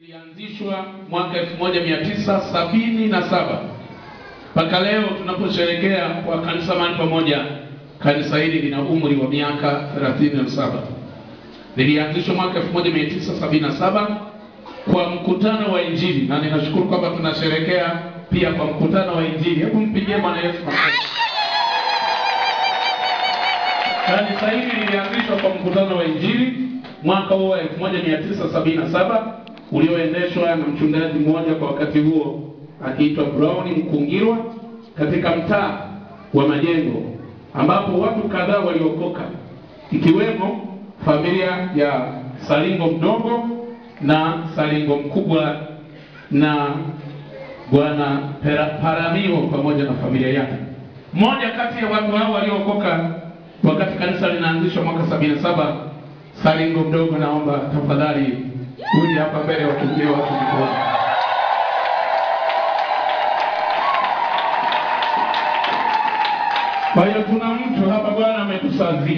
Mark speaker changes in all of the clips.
Speaker 1: ilianzishwa mwaka 1977 mpaka leo tunaposherekea kwa kanisa mahali pamoja. Kanisa hili lina umri wa miaka 37. Lilianzishwa mwaka 1977 kwa mkutano wa Injili, na ninashukuru kwamba tunasherekea pia kwa mkutano wa Injili. Hebu mpigie Bwana Yesu makofi. Kanisa hili lilianzishwa kwa mkutano wa Injili mwaka huo wa 1977 ulioendeshwa na mchungaji mmoja kwa wakati huo akiitwa Brown Mkungirwa katika mtaa wa Majengo, ambapo watu kadhaa waliokoka ikiwemo familia ya Salingo mdogo na Salingo mkubwa na bwana Paramio pamoja na familia yake. Mmoja kati ya watu hao waliookoka wakati kanisa linaanzishwa mwaka sabini na saba, Salingo mdogo, naomba tafadhali uje hapa mbele watumie watu mikono. Kwa hiyo tuna mtu hapa Bwana ametusazia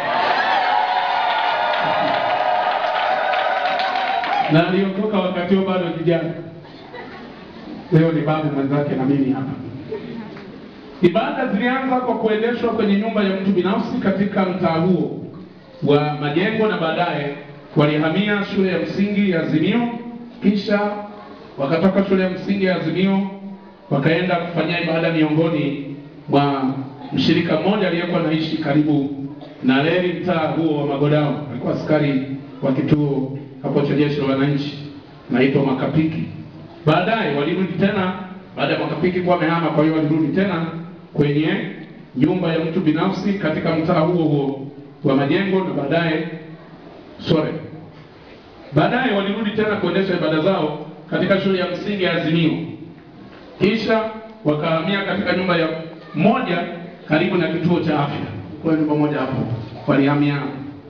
Speaker 1: na aliokoka wakati huo bado kijana, leo ni babu mwenzake na mimi hapa. Ibada zilianza kwa kuendeshwa kwenye nyumba ya mtu binafsi katika mtaa huo wa Majengo na baadaye walihamia shule ya msingi ya Azimio, kisha wakatoka shule ya msingi ya Azimio wakaenda kufanyia ibada miongoni mwa mshirika mmoja aliyekuwa anaishi karibu na reli mtaa huo wa Magodao. Alikuwa askari wa kituo hapo cha jeshi la wananchi, naitwa Makapiki. Baadaye walirudi tena baada ya Makapiki kuwa amehama, kwa hiyo walirudi tena kwenye nyumba ya mtu binafsi katika mtaa huo huo wa Majengo na baadaye sore baadaye walirudi tena kuendesha ibada zao katika shule ya msingi ya Azimio, kisha wakahamia katika nyumba ya moja karibu na kituo cha afya. Kwa nyumba moja hapo walihamia,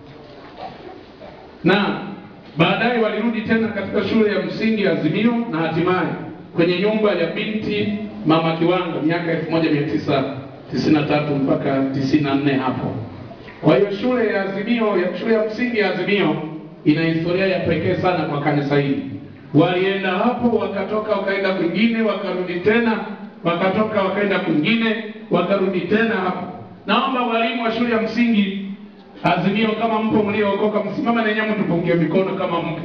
Speaker 1: na baadaye walirudi tena katika shule ya msingi ya Azimio na hatimaye kwenye nyumba ya binti mama Kiwanga miaka 1993 mpaka 94 hapo. Kwa hiyo shule ya Azimio ya shule ya msingi ya Azimio ina historia ya pekee sana kwa kanisa hili. Walienda hapo wakatoka wakaenda kwingine, wakarudi tena, wakatoka wakaenda kwingine, wakarudi tena hapo. Naomba walimu wa shule ya msingi Azimio, kama mpo mliookoka, msimama na nyamu, tupungie mikono kama mpo.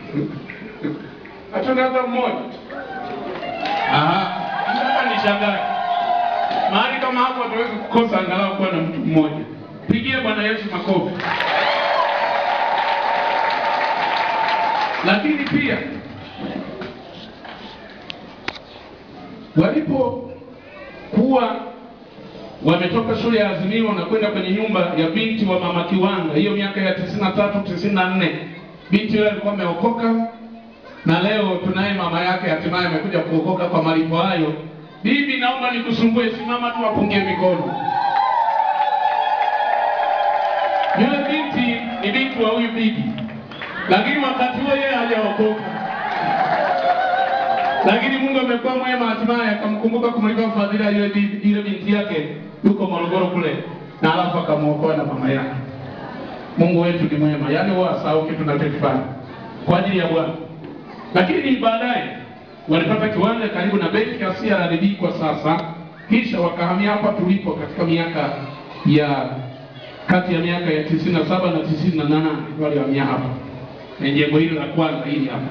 Speaker 1: Hatuna hata mmoja. Aha, nataka nishangae mahali kama hapo, hatuwezi kukosa angalau kuwa na mtu mmoja. Pigie Bwana Yesu makofi. Lakini pia walipokuwa wametoka shule ya Azimio na kwenda kwenye nyumba ya binti wa mama Kiwanga, hiyo miaka ya tisini na tatu tisini na nne binti yule alikuwa ameokoka, na leo tunaye mama yake hatimaye amekuja kuokoka kwa malipo hayo. Bibi, naomba nikusumbue, simama tu, apungie mikono. Yule binti ni binti wa huyu bibi, lakini wakati huo yeye hajaokoka, lakini Mungu amekuwa mwema, hatimaye akamkumbuka kumlipa fadhila yule bibi, yule binti yake yuko Morogoro kule, na alafu akamwokoa na mama yake. Mungu wetu ni mwema, yaani huwa asahau kitu tunachokifanya kwa ajili ya Bwana. Lakini baadaye walipata kiwanja karibu na benki ya CRDB kwa sasa, kisha wakahamia hapa tulipo katika miaka ya kati ya miaka ya tisini na saba na tisini na nane walihamia hapa na jengo hili la kwanza hili hapa.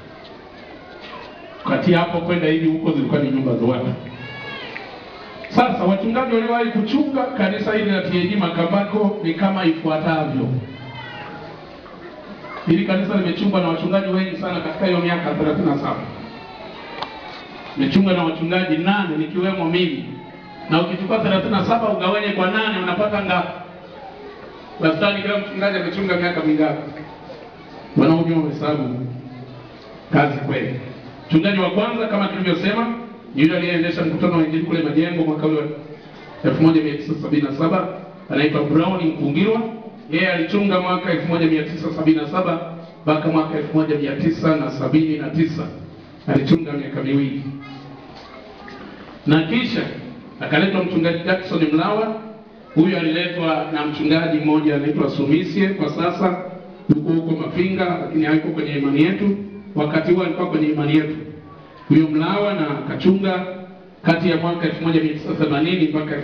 Speaker 1: Kati hapo kwenda hivi huko zilikuwa ni nyumba za watu. Sasa wachungaji waliowahi kuchunga kanisa hili la TAG Makambako ni kama ifuatavyo. Hili kanisa limechungwa na wachungaji wengi sana katika hiyo miaka 37. Limechungwa na wachungaji nane nikiwemo mimi. Na ukichukua 37 ugawenye kwa nane unapata ngapi? Wastani kila mchungaji amechunga miaka mingapi? Wanaojua hesabu kazi kweli. Mchungaji wa kwanza kama tulivyosema ni yule aliyeendesha mkutano wa Injili kule Majengo mwaka ule 1977 anaitwa Brown Mkungirwa. Yeye alichunga mwaka 1977 mpaka mwaka 1979 alichunga miaka miwili, na kisha akaletwa mchungaji Jackson Mlawa Huyu aliletwa na mchungaji mmoja anaitwa Sumisie, kwa sasa yuko huko Mafinga, lakini hayuko kwenye imani yetu. wakati huo alikuwa kwenye imani yetu. Huyo Mlawa na akachunga kati ya mwaka 1980 mpaka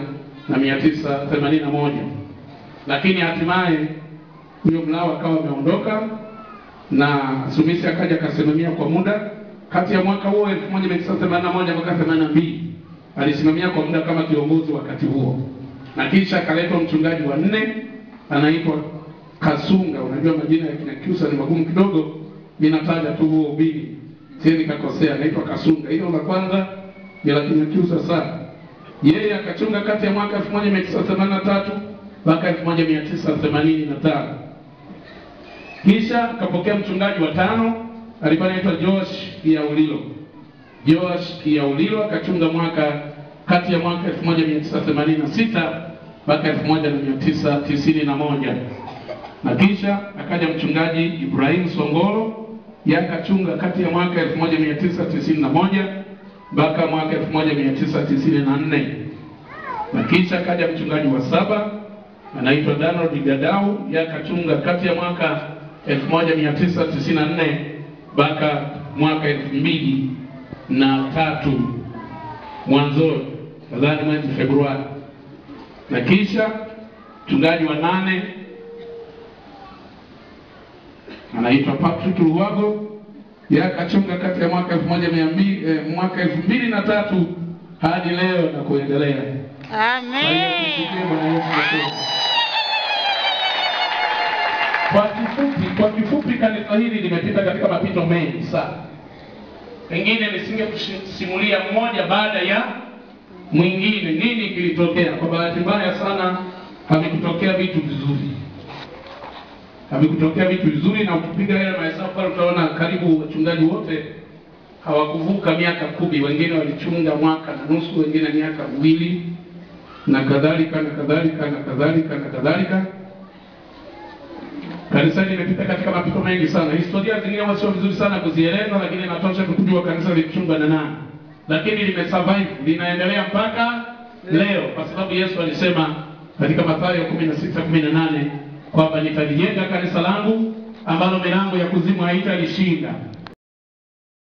Speaker 1: 1981, lakini hatimaye huyo Mlawa akawa ameondoka na Sumisi akaja akasimamia kwa muda kati ya mwaka huo 1981 mpaka 82 alisimamia kwa muda kama kiongozi wakati huo, na kisha akaletwa mchungaji wa nne anaitwa Kasunga. Unajua majina ya kina Kyusa ni magumu kidogo, ninataja tu huo ubili, siwezi nikakosea. Anaitwa Kasunga. Hilo la kwanza ni la kina Kyusa sana. Yeye akachunga kati ya mwaka 1983 mpaka 1985 kisha akapokea mchungaji wa tano alikuwa anaitwa Josh Kiaulilo. Josh Kiaulilo akachunga mwaka kati ya mwaka 1986 mpaka 1991 na kisha akaja mchungaji Ibrahim Songolo, yeye akachunga kati ya mwaka 1991 mpaka mwaka 1994 na kisha akaja mchungaji wa saba anaitwa Donald Gadau, yeye akachunga kati ya mwaka 1994 mpaka mwaka elfu mbili na tatu mwanzoni, nadhani mwezi Februari, na kisha mchungaji wa nane anaitwa Patrick Luwago, yeye akachunga kati ya mwaka elfu moja mia mbili eh, mwaka elfu mbili na tatu hadi leo na kuendelea. Kwa hiyo tumsikie Bwana Yesu Kristo. Kwa kifupi, kwa kifupi kanisa hili limepita katika mapito mengi sana. Pengine nisingekusimulia mmoja baada ya mwingine nini kilitokea. Kwa bahati mbaya sana havikutokea vitu vizuri, havikutokea vitu vizuri, na ukipiga yale mahesabu pale utaona karibu wachungaji wote hawakuvuka miaka kumi. Wengine walichunga mwaka na nusu, wengine miaka miwili na kadhalika na kadhalika na kadhalika na kadhalika. Kanisa hili limepita katika mapito mengi sana. Historia zingine huwa sio vizuri sana kuzieleza, lakini inatosha kujua kanisa lilichunga na nani, lakini limesurvive, linaendelea mpaka leo, kwa sababu Yesu alisema katika Mathayo 16:18 kwamba nitalijenga kanisa langu ambalo milango ya kuzimu haitalishinda.